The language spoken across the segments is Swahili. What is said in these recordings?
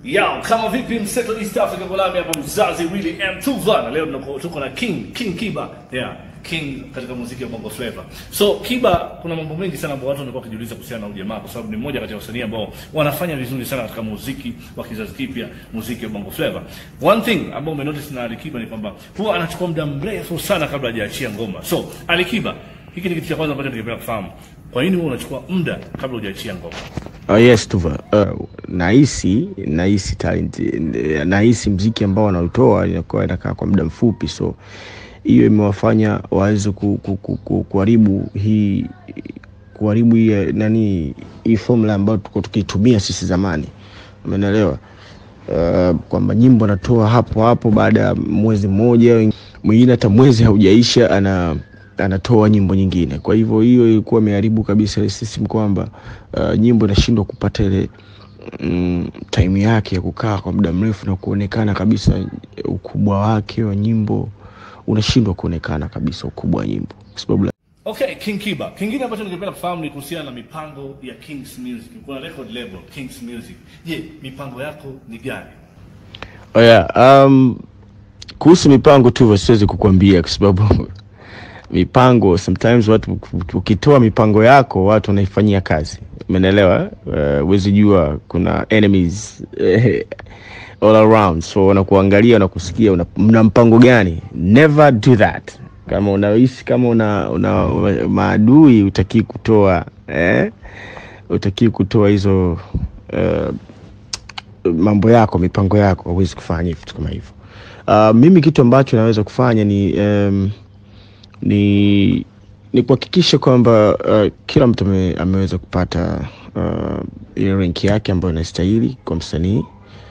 Yao, kama vipi mseto East Africa Kolami hapa mzazi Willy M Tuva na leo tuko tuko na King King Kiba. Yeah, King katika muziki wa Bongo Flava. So Kiba kuna mambo mengi sana ambayo watu wanakuwa wakijiuliza kuhusiana na ujamaa kwa sababu ni mmoja kati ya wasanii ambao wanafanya vizuri sana katika muziki wa kizazi kipya, muziki wa Bongo Flava. One thing ambao umenotice na Alikiba ni kwamba huwa anachukua muda mrefu sana kabla hajaachia ngoma. So Alikiba, hiki ni kitu cha kwanza ambacho ningependa kufahamu. Kwa nini wewe unachukua muda kabla hujaachia ngoma? Oh, yes Tuva. Uh, nahisi nahisi talent eh, nahisi mziki ambao wanautoa inakuwa inakaa kwa muda mfupi, so hiyo imewafanya waweze ku, ku, ku, ku, kuharibu hii kuharibu hii eh, nani hii formula ambayo tuko tukiitumia sisi zamani, umeelewa? Uh, kwamba nyimbo anatoa hapo hapo baada ya mwezi mmoja, mwingine hata mwezi haujaisha ana anatoa nyimbo nyingine. Kwa hivyo hiyo ilikuwa imeharibu kabisa ile system kwamba uh, nyimbo inashindwa kupata ile mm, time yake ya kukaa kwa muda mrefu na kuonekana kabisa ukubwa wake wa nyimbo unashindwa kuonekana kabisa ukubwa wa nyimbo kwa sababu la- Okay, King Kiba. Kingine ambacho ningependa kufahamu ni kuhusiana na mipango ya Kings Music. Kuna record label Kings Music. Je, mipango yako ni gani? Oh yeah, um, kuhusu mipango tu siwezi kukuambia kwa sababu mipango sometimes watu ukitoa mipango yako watu wanaifanyia kazi umeelewa huwezi uh, jua kuna enemies eh, all around so wanakuangalia wanakusikia una, mna mpango gani never do that kama unahisi kama una, una maadui utakii kutoa eh, utakii kutoa hizo uh, mambo yako mipango yako hauwezi kufanya vitu kama hivyo uh, mimi kitu ambacho naweza kufanya ni um, ni ni kuhakikisha kwamba uh, kila mtu ame, ameweza kupata uh, ile rank yake ambayo inastahili kwa msanii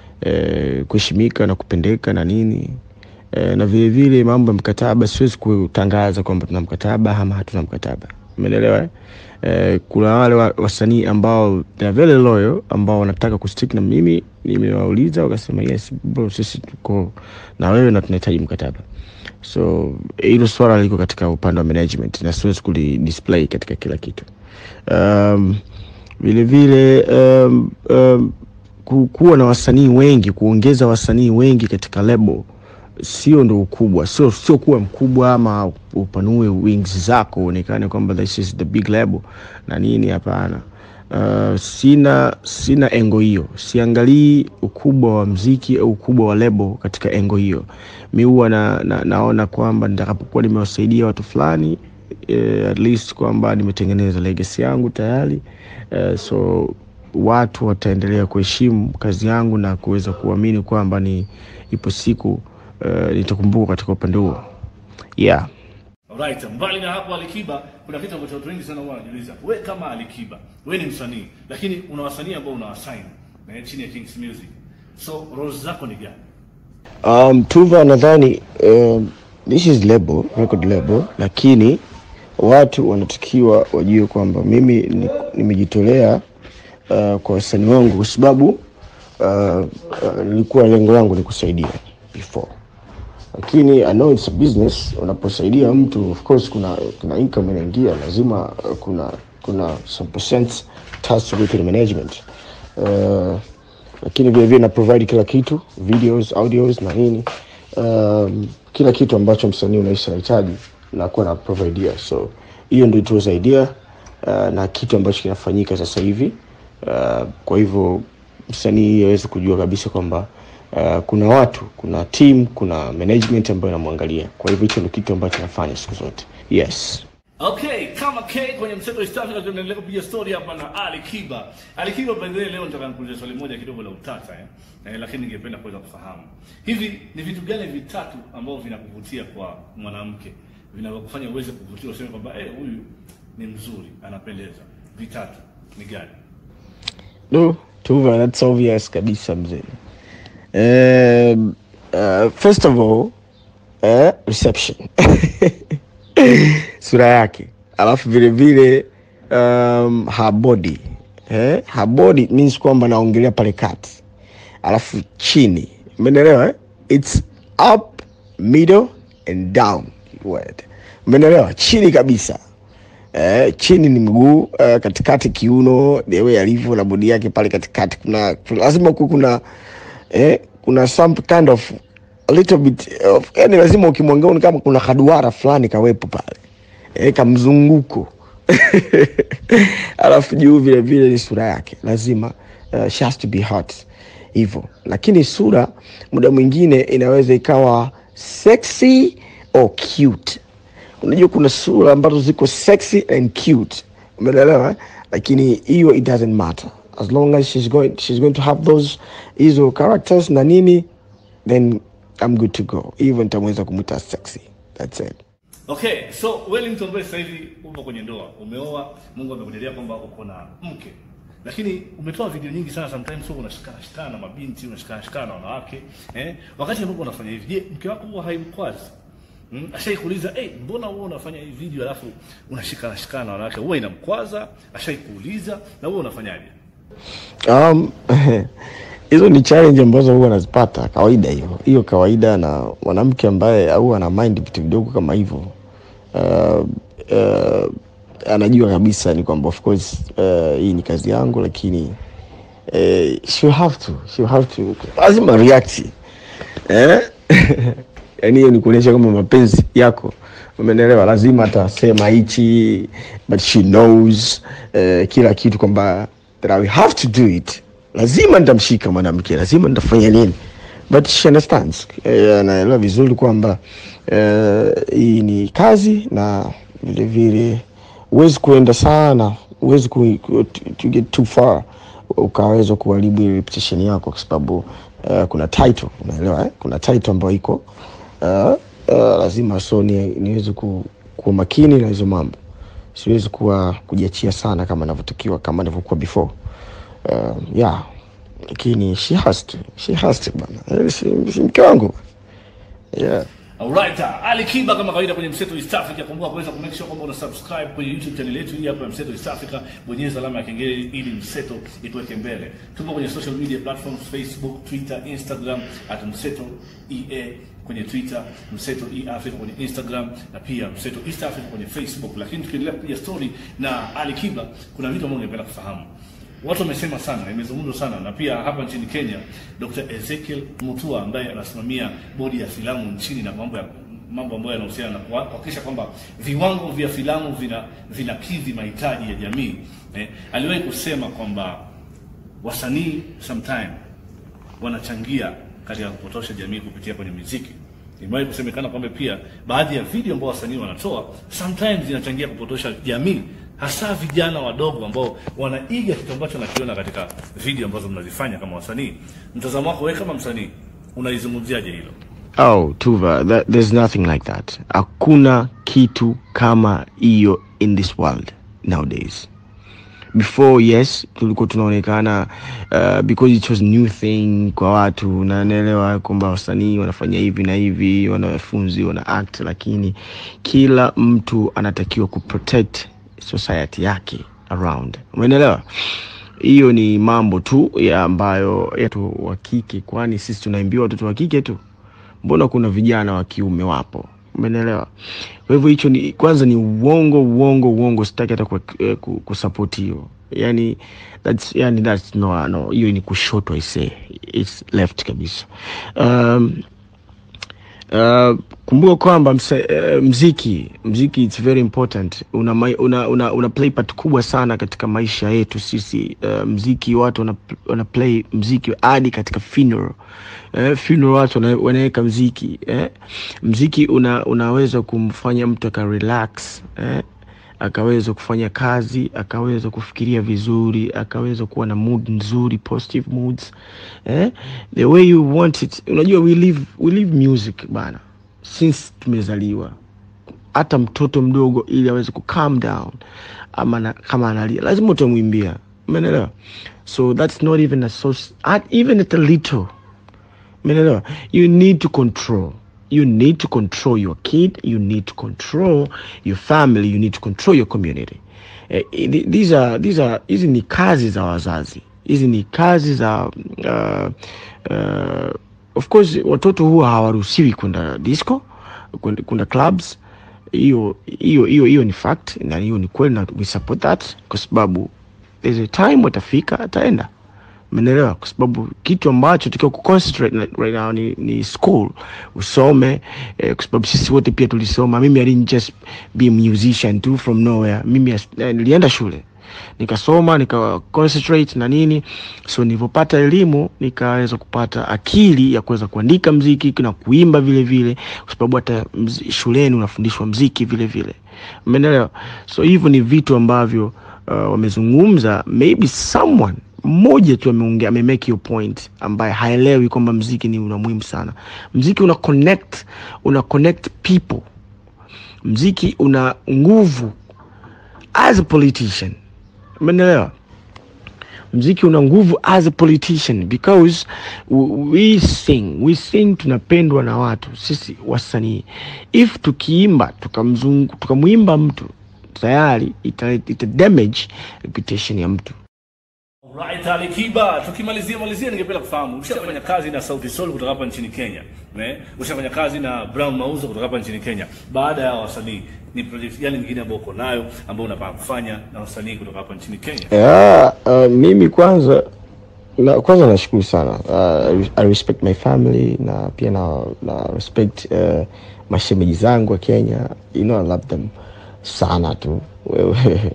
eh, kuheshimika na kupendeka na nini eh, na vile vile mambo ya mkataba siwezi kutangaza kwamba tuna mkataba ama hatuna mkataba umeelewa eh? Eh, kuna wale wa- wasanii ambao they are very loyal ambao wanataka kustick na mimi nimewauliza wakasema yes bro sisi tuko na wewe na tunahitaji mkataba so hilo swala liko katika upande wa management na siwezi kuli display katika kila kitu um, vile vile um, um, ku- kuwa na wasanii wengi kuongeza wasanii wengi katika lebo sio ndo ukubwa sio sio kuwa mkubwa ama upanue wings zako uonekane kwamba this is the big label na nini hapana uh, sina sina engo hiyo siangalii ukubwa wa mziki au ukubwa wa lebo katika engo hiyo mi huwa na, na, naona kwamba nitakapokuwa nimewasaidia watu fulani eh, at least kwamba nimetengeneza legacy yangu tayari eh, so watu wataendelea kuheshimu kazi yangu na kuweza kuamini kwamba ni ipo siku uh, nitakumbuka katika upande huo yeah Alright, mbali na hapo Alikiba, kuna kitu ambacho watu wengi sana huwa wanajiuliza. We kama Alikiba, we ni msanii, lakini una wasanii ambao unawasign na chini ya Kings Music. So roles zako ni gani? um, tuva nadhani um, this is label, record label lakini watu wanatakiwa wajue kwamba mimi ni- nimejitolea uh, kwa wasanii wangu kwa sababu uh, uh, nilikuwa lengo langu ni kusaidia before lakini I know it's a business. Unaposaidia mtu of course, kuna kuna income inaingia, lazima uh, kuna kuna some percent task to go to the management uh, lakini vile vile na provide kila kitu videos, audios na nini um, kila kitu ambacho msanii unahisi anahitaji nakuwa na providea, so hiyo ndio it was idea uh, na kitu ambacho kinafanyika sasa hivi uh, kwa hivyo msanii aweze kujua kabisa kwamba uh, kuna watu kuna team kuna management ambayo inamwangalia kwa hivyo hicho ndio kitu ambacho nafanya siku zote yes Okay, kama K kwenye mseto East Africa tunaendelea kupiga story hapa na Ali Kiba. Ali Kiba by the way leo nataka nikuulize swali moja kidogo la utata eh. eh lakini ningependa kuweza kufahamu. Hivi ni vitu gani vitatu ambavyo vinakuvutia kwa mwanamke? Vinavyokufanya uweze kuvutia useme kwamba eh huyu ni mzuri, anapendeza. Vitatu ni gani? no tuva that's obvious kabisa mzee um, uh, first of all uh, reception sura yake alafu vile vile um, her body eh? her body means kwamba naongelea pale kati alafu chini umeelewa eh? its up middle and down word umeelewa chini kabisa eh, chini ni mguu uh, katikati kiuno the way alivyo na bodi yake pale katikati kuna, kuna lazima ku kuna eh, kuna some kind of a little bit of, yani lazima ukimwangalia ni kama kuna kaduara fulani kawepo pale eh, kamzunguko alafu juu vile vile ni sura yake lazima uh, she has to be hot hivyo lakini sura muda mwingine inaweza ikawa sexy or cute unajua kuna sura ambazo ziko sexy and cute umeelewa eh? lakini hiyo it doesn't matter as long as she's going, she's going to have those hizo characters na nini then i'm good to go hivyo nitamweza kumwita sexy that's it Okay, so Wellington ambaye sasa hivi upo kwenye ndoa, umeoa, Mungu amekujalia kwamba uko na mke. Lakini umetoa video nyingi sana sometimes wewe unashikana shikana na mabinti, unashikana shikana na wanawake, eh? Wakati ambapo unafanya hivi, je, mke wako huwa haimkwazi? Hmm? Ashaikuuliza, "Eh, hey, mbona wewe unafanya hii video alafu unashikana shikana na wanawake?" Huwa inamkwaza? Ashaikuuliza na wewe unafanyaje? Um, hizo ni challenge ambazo huwa anazipata kawaida, hiyo hiyo kawaida, na mwanamke ambaye au ana mind vitu vidogo kama hivyo uh, uh, anajua kabisa ni kwamba of course uh, hii ni kazi yangu, lakini uh, she'll have to she'll have to lazima react eh? yani hiyo ni kuonyesha kwamba mapenzi yako umenelewa, lazima atasema hichi, but she knows uh, kila kitu kwamba that I will have to do it. Lazima nitamshika mwanamke, lazima nitafanya nini, but she understands. Eh, anaelewa vizuri kwamba eh, hii ni kazi na vile vile huwezi kuenda sana, huwezi ku, ku, to get too far ukaweza kuharibu ile reputation yako, kwa sababu uh, kuna title unaelewa eh? kuna title ambayo iko uh, uh, lazima so ni, niweze ku, kuwa makini na hizo mambo siwezi kuwa kujiachia sana kama navyotakiwa kama navyokuwa before uh, yeah lakini she has to she has to bana Eh, si, si mke wangu yeah Alright, Ali Kiba kama kawaida kwenye Mseto East Africa, kumbuka kuweza kumake sure kwamba una subscribe kwenye YouTube channel yetu hii hapa ya Mseto East Africa, bonyeza alama ya kengele ili Mseto ikuweke mbele. Tupo kwenye social media platforms Facebook, Twitter, Instagram at Mseto EA kwenye Twitter, Mseto E Africa kwenye Instagram na pia Mseto East Africa kwenye Facebook. Lakini tukiendelea kupiga story na Ali Kiba, kuna vitu ambavyo ningependa kufahamu. Watu wamesema sana, imezungumzwa sana na pia hapa nchini Kenya, Dr. Ezekiel Mutua ambaye anasimamia bodi ya filamu nchini na mambo ya mambo ambayo yanahusiana na kuha- kuhakikisha kwamba viwango vya filamu vina vinakidhi mahitaji ya jamii eh, aliwahi kusema kwamba wasanii sometime wanachangia katika kupotosha jamii kupitia kwenye muziki. Imewahi kusemekana kwamba pia baadhi ya video ambao wasanii wanatoa sometimes zinachangia kupotosha jamii, hasa vijana wadogo ambao wanaiga kitu ambacho nakiona katika video ambazo mnazifanya kama wasanii. Mtazamo wako wewe kama msanii unaizungumziaje hilo? Oh, Tuva, that, there's nothing like that. Hakuna kitu kama hiyo in this world nowadays. Before yes, tulikuwa tunaonekana uh, because it was new thing kwa watu, na naelewa kwamba wasanii wanafanya hivi na hivi, wanafunzi wana act, lakini kila mtu anatakiwa kuprotect society yake around, umeelewa? Hiyo ni mambo tu ya ambayo yetu wa kike, kwani sisi tunaimbiwa watoto wa kike tu mbona kuna vijana wa kiume wapo umeelewa kwa hivyo hicho ni kwanza ni uongo uongo uongo sitaki hata ku- eh, ku- kusupport hiyo yani that's yani that's no no hiyo ni kushoto i say it's left kabisa um, Uh, kumbuka kwamba msa- uh, mziki mziki it's very important una, mai- una, una, una play part kubwa sana katika maisha yetu sisi uh, mziki watu wana, wana play mziki hadi katika funeral eh, funeral watu wana- wanaweka mziki eh. mziki una, unaweza kumfanya mtu aka relax eh akaweza kufanya kazi akaweza kufikiria vizuri akaweza kuwa na mood nzuri positive moods eh? the way you want it unajua we live, we live music bana since tumezaliwa hata mtoto mdogo ili aweze ku calm down ama na, kama analia lazima utamwimbia umeelewa so that's not even a so at, even at a little umeelewa you need to control you need to control your kid you need to control your family you need to control your community eh, th- these are these are hizi ni kazi za wazazi hizi ni kazi za uh, uh, of course watoto huwa hawaruhusiwi kwenda disco kwenda kwenda clubs hiyo hiyo hiyo hiyo ni fact na hiyo ni kweli na we support that kwa sababu there's a time watafika ataenda Umeelewa? Kwa sababu kitu ambacho tukiwa kuconcentrate na- right now ni, ni school usome eh, kwa sababu sisi wote pia tulisoma. Mimi I didn't just be a musician too from nowhere. Mimi as- eh, nilienda shule nikasoma nika concentrate na nini, so nilivyopata elimu nikaweza kupata akili ya kuweza kuandika mziki na kuimba vile vile, kwa sababu hata mzi- shuleni unafundishwa mziki vile vile, umeelewa? So hivyo ni vitu ambavyo uh, wamezungumza, maybe someone mmoja tu ameongea ame make your point ambaye haelewi kwamba mziki ni una muhimu sana. Mziki una connect, una connect people. Mziki una nguvu as a politician umeelewa mziki una nguvu as a politician because w- we sing we sing tunapendwa na watu sisi wasanii if tukiimba tukamzungu tukamwimba mtu tayari ita, ita damage reputation ya mtu Right, Ali Kiba, tukimalizia malizia, ningependa kufahamu ushafanya kazi na Sauti Sol kutoka hapa nchini Kenya, ne? Ushafanya kazi na Brown Mauzo kutoka hapa nchini Kenya. Baada ya wasanii, ni project gani nyingine ambayo uko nayo ambayo unapanga kufanya na wasanii kutoka hapa nchini Kenya? yeah, uh, mimi kwanza na, kwanza nashukuru sana uh, I respect my family na pia na, na respect uh, mashemeji zangu wa Kenya you know I love them sana tu wewe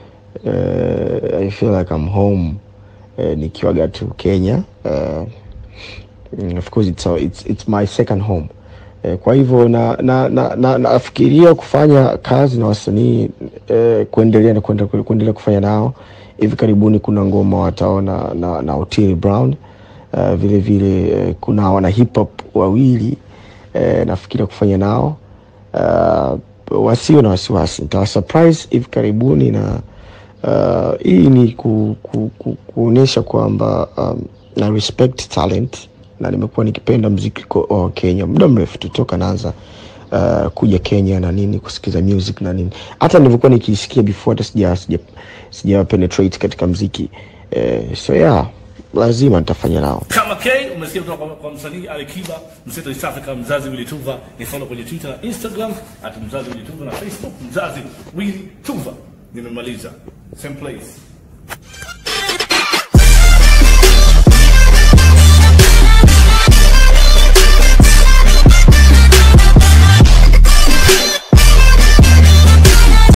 uh, I feel like I'm home uh, nikiwaga tu Kenya uh, mm, of course it's, a, it's, it's my second home eh, kwa hivyo na na, na, na, nafikiria kufanya kazi na wasanii eh, kuendelea na kuendelea, kuendelea kufanya nao hivi karibuni kuna ngoma wataona na, na Otile Brown uh, vile vile eh, kuna wana hip hop wawili eh, nafikiria kufanya nao uh, wasio na wasiwasi nitawa surprise hivi karibuni na uh, hii ni ku, ku, ku, kuonyesha kwamba um, na respect talent na nimekuwa nikipenda mziki ko- wa Kenya muda mrefu tu toka naanza uh, kuja Kenya na nini kusikiza music na nini, hata nilivyokuwa nikisikia before, hata sija sija, sija penetrate katika mziki eh, so yeah, lazima nitafanya nao. Kama K umesikia kutoka kwa, kwa msanii Ali Kiba, mseto East Africa, mzazi Willy Tuva. Ni follow kwenye Twitter na Instagram at mzazi Willy Tuva na Facebook mzazi Willy Tuva. Nimemaliza. Same place.